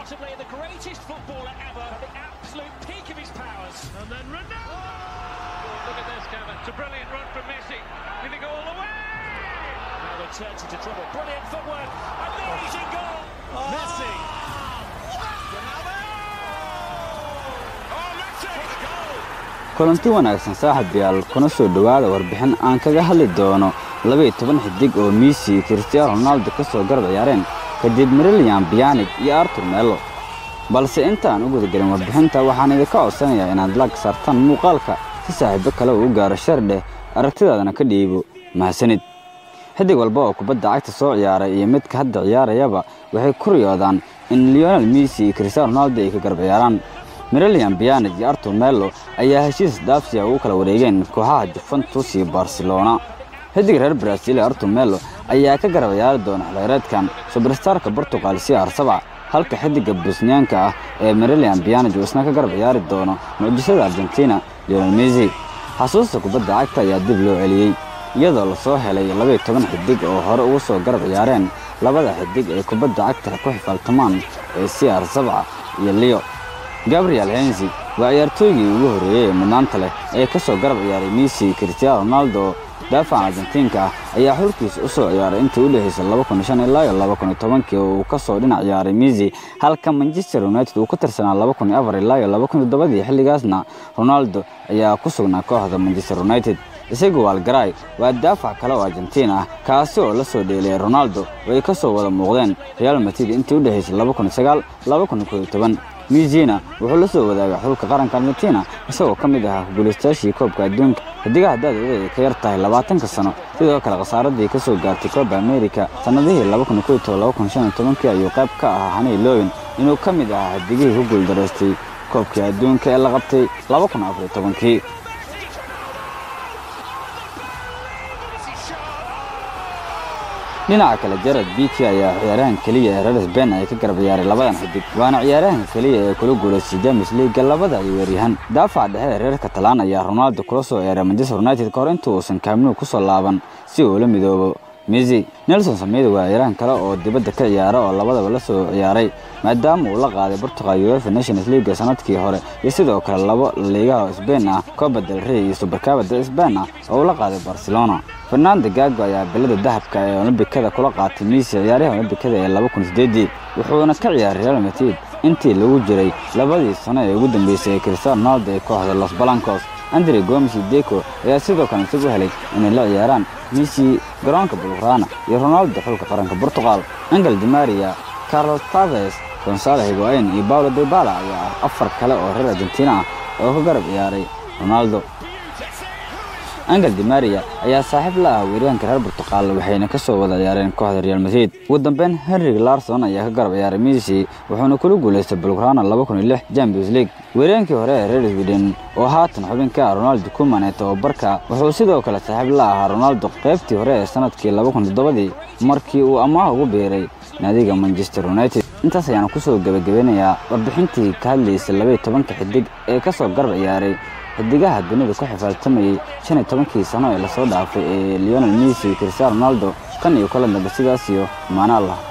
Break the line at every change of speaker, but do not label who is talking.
possibly the greatest footballer ever at the absolute peak of his powers.
And then Ronaldo! Look at this, Kevin. It's a brilliant run from Messi. Can he go all the way?
Now they turns into trouble. Brilliant footwork. Amazing goal. Messi.
Oh, Messi!
kulanti wanaagsan saaxiibayaal kuna soo dhowaada warbixin aan kaga hadli doono labaiyo toban xidig oo miisi iyo kristiyaano ronaldo ka soo garab ciyaareen kadib marilian biyanig iyo artur melo balse intaan u gudagelin warbixinta waxaan idinka codsanayaa inaad lag saartaan muuqaalka si saaxiibo kale uu u gaaro shar dheh aragtidaadana ka dhiibo mahadsanid xidig walba oo kubadda cagta soo ciyaaray iyo midka hadda ciyaarayaba waxay ku riyoodaan in leonel messi iyo cristiano ronaldo ay ka garab ciyaaraan mirilian biyanig iyo artur melo ayaa heshiis daafsiya ugu kala wareegeen kooxaha juventus iyo barcelona xidig reer brazil ee artur melo ayaa ka garab ciyaari doona xilheereedkan subarstarka portugal si arsabca halka xidiga bosniyaanka ah ee mirilian biyanig uu isna ka garab ciyaari doono mucjisada argentina leonel messi xasuusta kubadda cagta ayaa dib loo celiyey iyadoo lasoo helay labaiyo toban xidig oo hore ugu soo garab ciyaareen labada xidig ee kubadda cagta ku xifaaltamaan ee siar sabca iyo leo gabriel hensi waa ciyaartooygii ugu horreeyey ee mudnaanta leh ee ka soo garab ciyaaray messi cristiano ronaldo daafacan argentiinka ah ayaa xulkiisa u soo ciyaaray intii u dhexaysay ilaa iyo oo uu ka soo dhinac ciyaaray messi halka manchester united uu ka tirsanaa ilaa iyo dii xilligaasna ronaldo ayaa ku sugnaa kooxda manchester united isagu waalgaray waa daafac kale oo argentiin ah kaasi oo la soo dheeliyay ronaldo oo ay ka soo wada muuqdeen real madrid intii u dhexaysay mizina wuxuu la soo wadaagay xulka qaranka argentina isagoo ka mid ahaa guulaystayaashii koobka adduunka xidigaha da-dooda ay ka yar tahay labaatanka sano sidoo kale khasaaradii ka soo gaartay koobka amerika sannadihii ayuu qayb ka ahaa hanay lowin inuu ka mid ahaa xidigihii ku guuldaraystay koobkii adduunka ee la qabtay kii dhinaca kale jarad biki ayaa ciyaarahan keliya ee reer sbain ay ka garab ciyaaray labadan xidig waana ciyaarahan keliya ee kula guulaystay james liiga labada ciyaaryahan daafaca dhexe ee reer katalaan ayaa ronaldo kula soo ciyaaray manchester united ka hor inta uusan kaaminu ku soo laaban si uu la midoobo messi nelson samedo waa ciyaarahan kale oo dibadda ka ciyaara oo labadaba la soo ciyaaray maadaama uu la qaaday portugal uefa nations league sanadkii hore iyo sidoo kale labo liigaha oo sbain ah coba del rey iyo supercaba de sbain ah oo uu la qaaday barcelona fernando gago ayaa bilada dahabka ee olombikada kula qaatay messi ciyaaraha olombikada ee wuxuuna ka ciyaaray real madrid intii lagu jiray labadii sano ee ugu dambeysay ee cristiano ronaldo ee kooxda los balancos andre gomes iyo deco ayaa sidoo kale isagu helay inay la ciyaaraan messi garoonka bulgrana iyo ronaldo xulka qaranka portugal angel dimaria carlos taves gonzalo higuain iyo paulo debala ayaa ah afar kale oo reer argentina ah oo ka garab ciyaaray ronaldo angel dimaria ayaa saaxiib la ah weeryahanka reer portugal waxayna ka soo wada ciyaareen kooxda real madrid ugu dambeyn henrik larson ayaa ka garab ciyaaray messi wuxuuna kula guulaystay bulgrana champions league weeryahankii hore ee reer sweden oo haatan xubin ka ah ronaldo kuman ee tababarka wuxuu sidoo kale saaxiib la ahaa ronaldo qaybtii hore ee sanadkii dii markii uu ammaah ugu biiray naadiga manchester united intaas ayaana kusoo gebagabeynayaa warbixintii ka hadlaysay labaiyo tobanka xidig ee ka soo garab ciyaaray xidigaha dunida ku xifaaltamayey shan iyo tobankii sano ee lasoo dhaafay ee leonel messi cristiano ronaldo kan iyo kala dambe sidaas iyo maana allah